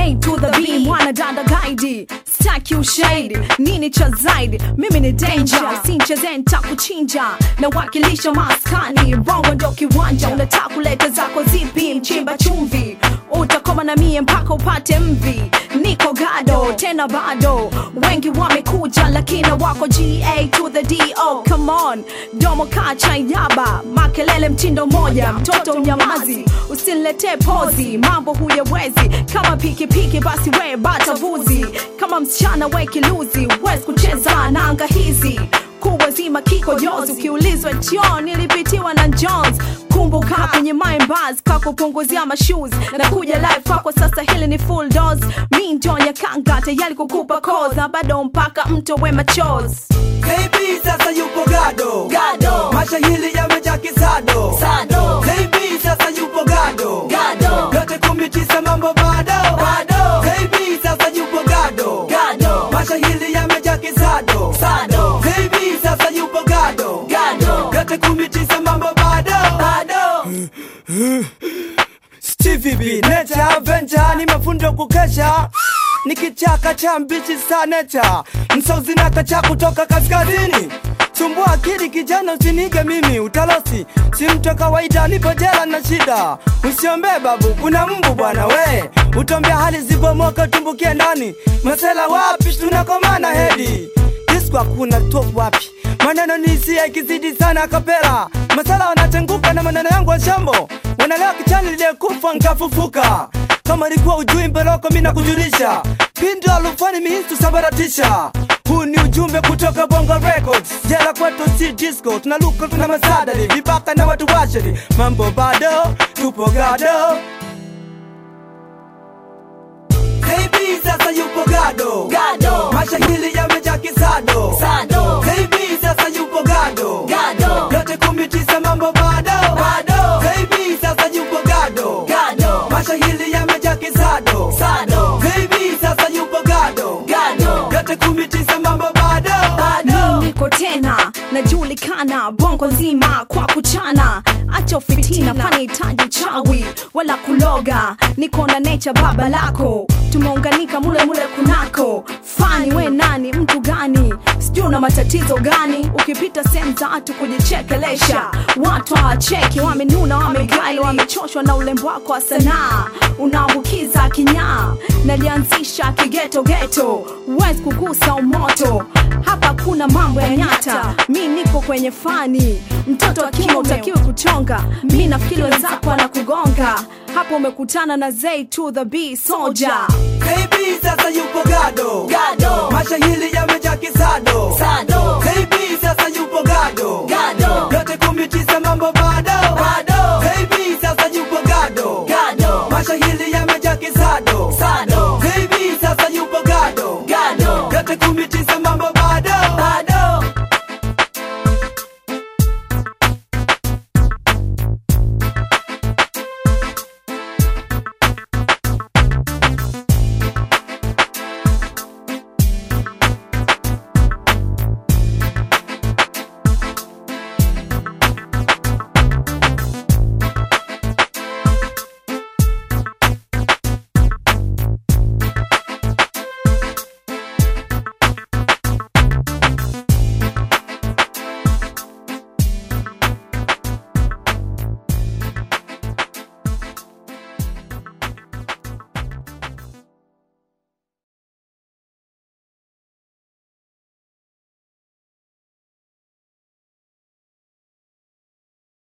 A to the B, mwana dada guide, staki ushahidi, nini cha zaidi? Mimi ni danger, sincheze nitakuchinja, na wakilisha maskani, bongo ndo kiwanja, unataka kuleta zako zipi? Mchimba chumvi, utakoma na mie mpaka upate mvi. Niko gado tena bado, wengi wamekuja lakini wako GA to the DO. Come on, domo kacha yaba, makelele mtindo moja, mtoto unyamazi, usiniletee pozi, mambo huyawezi. Kama pikipiki basi we bata vuzi, kama msichana we kiluzi, wezi kucheza na anga hizi kubwa zima kiko jozi, ukiulizwa choo nilipitiwa na Jones. Kumbuka kwenye mindbars kakupunguzia mashoes na kuja live kwako sasa, hili ni full dose. Mi ndio nyakanga tayari kukupa cause na bado mpaka mto we machozi Baby sasa yupo gado Gado. mashahili yamejaa kisado Sado. Baby sasa yupo gado Gado. yote kumi tisa mambo bado Bado. Baby sasa yupo gado Gado. mashahili yamejaa kisado Sado. Baby sasa yupo gado Gado. yote kumi tisa mambo bado bado Stevie B, Nature Avenger, ni mafundo kukesha ni kichaka cha mbichi sa nature msauzi na kacha kutoka kaskazini sumbua akili kijana usinige mimi utalosi si mtu wa kawaida nipo jela na shida usiombe babu kuna mbu bwana we utombea hali zibomoka tumbukie ndani masela wapi tunakomana hedi disco hakuna top wapi maneno ni hisia ikizidi sana kapera masala wanatenguka na maneno yangu wa shambo wanalewa kichani liliyekufa nkafufuka kama likuwa ujui mbeloko mi nakujulisha pindo alufani mihistu sabaratisha huu ni ujumbe kutoka bongo records jela kwetu si disco tunaluka tuna masadari vibaka na watu washeri mambo bado tupo gado Baby sasa yupo gado Gado. mashahili yamejaa kisado Sado. Baby sasa yupo gado Gado. yote kumi tisa mambo bado Bado. Baby sasa yupo gado Gado. mashahili yamejaa kisado Sado. Baby sasa yupo gado Gado. yote kumi tisa mambo bado Mi niko tena najulikana bongo nzima kwa kuchana acha ufitina panihitaji uchawi wala kuloga niko na necha baba lako tumeunganika mule mule kunako fani we nani mtu gani sijui una matatizo gani ukipita sehemu za watu kujichekelesha watu hawacheki wamenuna wamegali wamechoshwa na ulembo wako wa sanaa unaambukiza kinyaa nalianzisha kigetogeto wezi kugusa umoto hapa kuna mambo ya nyata mi niko kwenye fani mtoto wa kiume utakiwe kuchonga mi nafikiri wenzako anakugonga hapo umekutana na Zay to the B soja Baby sasa yupo gado Gado. mashahili yamejaa kisado Sado. Baby sasa yupo gado Gado. yote kumi tisa mambo bado